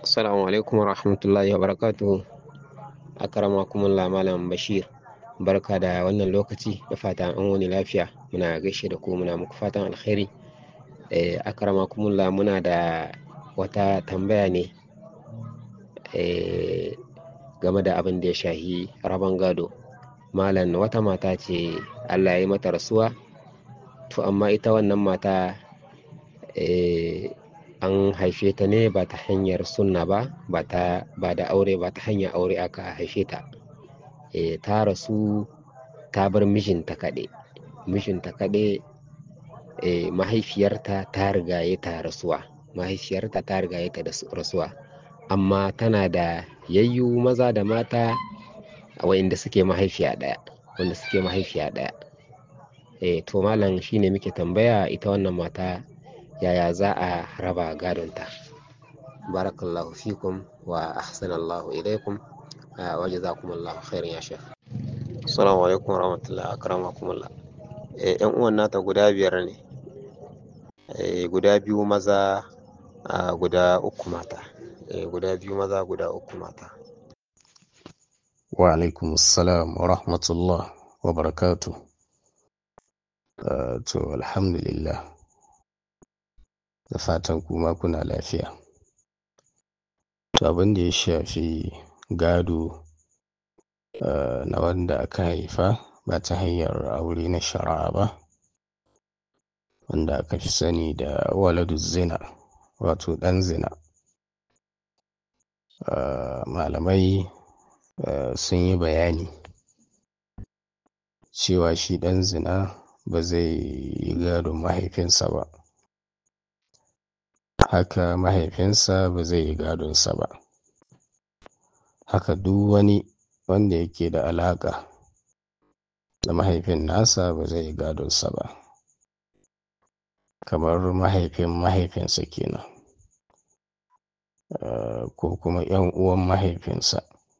Assalamu alaikum wa rahmatullahi wa barakatuhu. Akramakumullah Malam Bashir. Barka da wannan lokaci da fatan an wani lafiya. Muna gaishe da ku muna muku fatan alkhairi. Eh, akramakumullah muna da wata tambaya ne eh, game da abin da ya shahi rabon gado. Malam wata mata ce Allah ya yi mata rasuwa. To amma ita wannan mata eh, an haife ta ne ba ta hanyar sunna ba ba ta ba da aure ba ta hanyar aure aka haife ta e, ta rasu ta bar mijinta kaɗe mijinta kaɗe e, mahaifiyarta ta rigaye ta rasuwa mahaifiyarta ta rigaye ta da rasuwa amma tana da yayyu maza da mata wa'inda suke mahaifiya ɗaya wanda suke mahaifiya ɗaya e, to malam shine muke tambaya ita wannan mata yaya za a raba gadonta barakallahu fikum wa ahsanallahu ilaikum wa jazakumullahu khairan ya shekh assalamu alaikum wa rahmatullahi akramakumullah eh yan uwan nata guda biyar ne eh guda biyu maza guda uku mata eh guda biyu maza guda uku mata wa alaikum assalam wa rahmatullah wa barakatuh to alhamdulillah da fatan kuma kuna lafiya to abin da ya shafi gado uh, na wanda aka haifa ba ta hanyar aure na shari'a ba wanda aka fi sani da waladu zina wato ɗan zina uh, malamai uh, sun yi bayani cewa shi ɗan zina ba zai yi gadon mahaifinsa ba haka mahaifinsa ba zai yi gadonsa ba haka duk wani wanda yake da alaƙa da mahaifin nasa ba zai yi gadonsa ba kamar mahaifin mahaifinsa kenan uh, ko kuma yan uwan mahaifinsa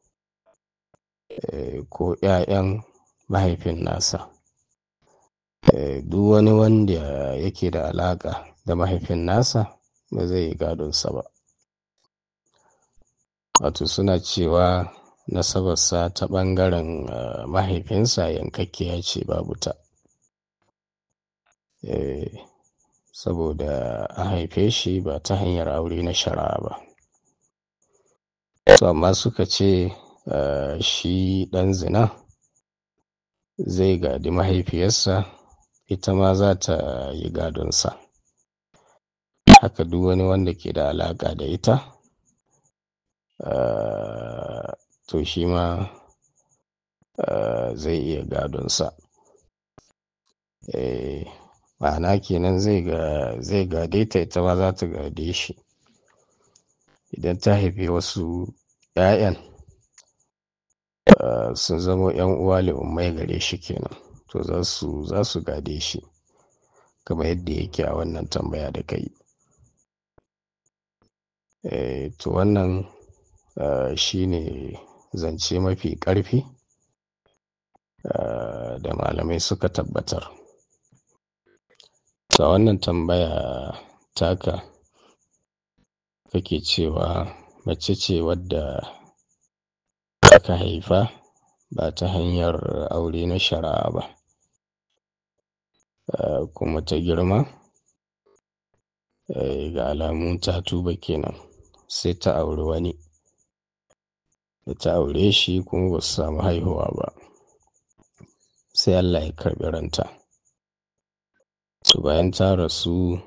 uh, ko ‘ya'yan mahaifin nasa uh, duk wani wanda yake da alaƙa da mahaifin nasa ba zai yi gadonsa ba wato suna cewa nasabarsa ta ɓangaren mahaifinsa yankakkiya ce babu ta saboda a haife shi ba ta hanyar aure na shari'a ba to amma suka ce shi ɗan zina zai gadi mahaifiyarsa ita ma za ta yi gadonsa haka duk wani wanda ke da alaƙa da ita uh, to shi ma uh, zai iya gadonsa eh, ma'ana kenan zai ga zai gade ta ita ma za ta gade shi idan ta haifi wasu 'ya'yan uh, sun zama 'yan uwa ummai gare shi kenan to za su za su gade shi kamar yadda yake a wannan tambaya da kai Eh, to wannan uh, shi ne zance mafi ƙarfi uh, da malamai suka tabbatar ta wannan tambaya taka kake cewa mace ce wadda aka haifa ba ta hanyar aure na shari'a ba uh, kuma ta girma ga alamun ta tuba kenan sai ta auri wani da ta aure shi kuma ba su samu haihuwa ba sai Allah ya karɓi ranta su bayan ta rasu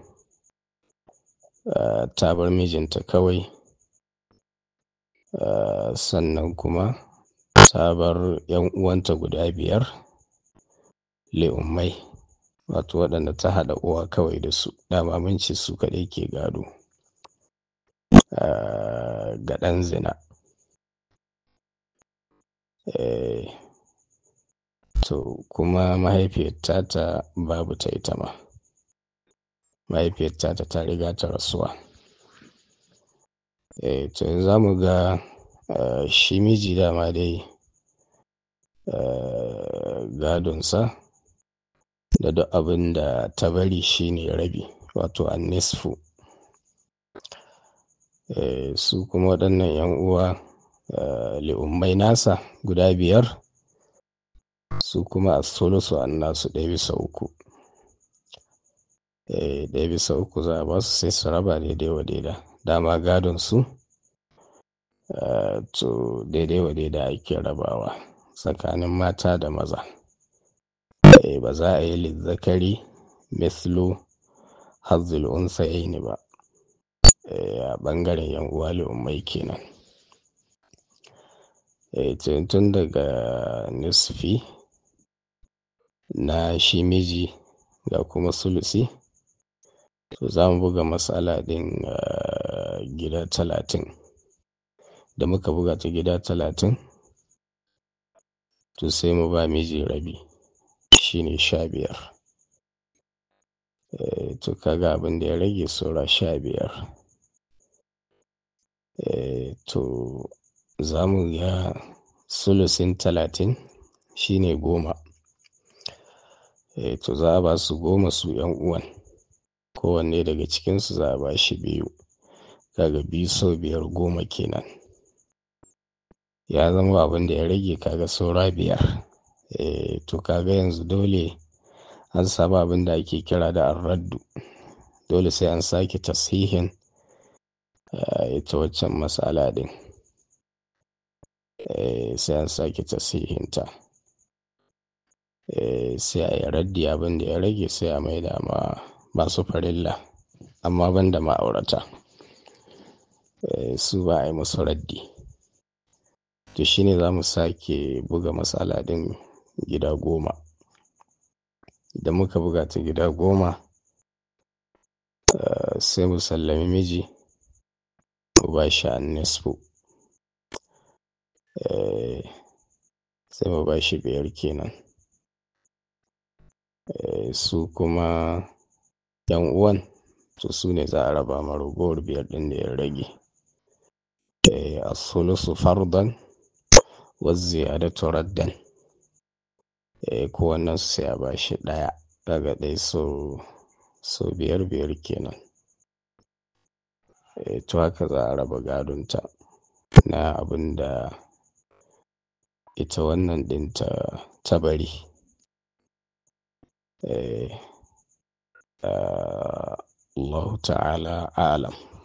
ta bar mijinta kawai sannan kuma ta bar yan uwanta guda biyar le'ummai wato waɗanda ta haɗa uwa kawai da su dama mun ce su kaɗai ke gado ga ɗan zina to kuma mahaifiyar tata babu ta ita ma mahaifiyar tata ta riga ta rasuwa to za mu ga shi miji dama dai gadonsa da duk abin da ta bari shine rabi wato annisfu eh, su kuma waɗannan 'yan uwa eh, li'ummai nasa guda biyar su kuma a sulusu an nasu ɗaya bisa uku eh, ɗaya bisa uku za a ba su sai su raba daidai wa daida dama gadon su Uh, to daidai wa daidai ake rabawa tsakanin mata da maza e, ba za a yi lizzakari mislu hazzul unsayaini ba e, a ɓangaren yan uwa ummai kenan e, tun daga nisfi na shi miji ga kuma sulusi to za mu buga matsala ɗin uh, gida talatin da muka buga ta gida talatin to sai mu ba miji rabi shine sha biyar e, to kaga abin da ya rage saura sha biyar e, to za mu ga sulusin talatin shine goma e, to za a ba su goma su yan uwan kowanne daga cikinsu za a ba shi biyu kaga biyu sau biyar goma kenan ya zama abin da ya rage kaga saura biyar e, to kaga yanzu dole an samu abin da ake kira da arraddu dole sai an sake tasihin ita waccan matsala din sai an sake tasihinta sai a yi raddi abin da ya rage sai a maida ma masu farilla amma ban da ma'aurata su ba a yi musu raddi to shine za mu sake buga matsala din gida goma da muka buga ta gida goma sai mu sallami miji mu ba shi an nisfu sai mu ba shi biyar kenan su kuma yan uwan to su ne za a raba ma ragowar biyar din da ya rage a sulusu fardan wazziyadatu raddan kowannen su sai a ba shi ɗaya daga ɗaya so biyar biyar kenan to haka za a raba gadonta na abin da ita wannan ɗin ta bari Allah ta'ala alam